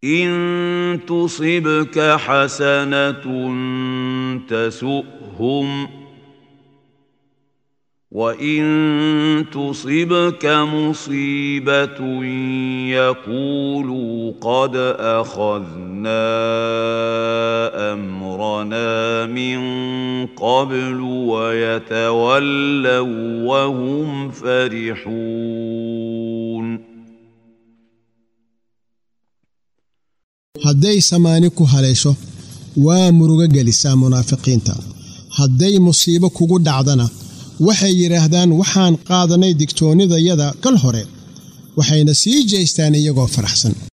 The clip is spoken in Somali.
ان تصبك حسنه تسؤهم وان تصبك مصيبه يقولوا قد اخذنا امرنا من قبل ويتولوا وهم فرحون hadday samaani ku haleesho waa murugo gelisaa munaafiqiinta hadday musiibo kugu dhacdana waxay yidhaahdaan waxaan qaadanay digtoonnidayada kal hore waxayna sii jeestaan iyagoo faraxsan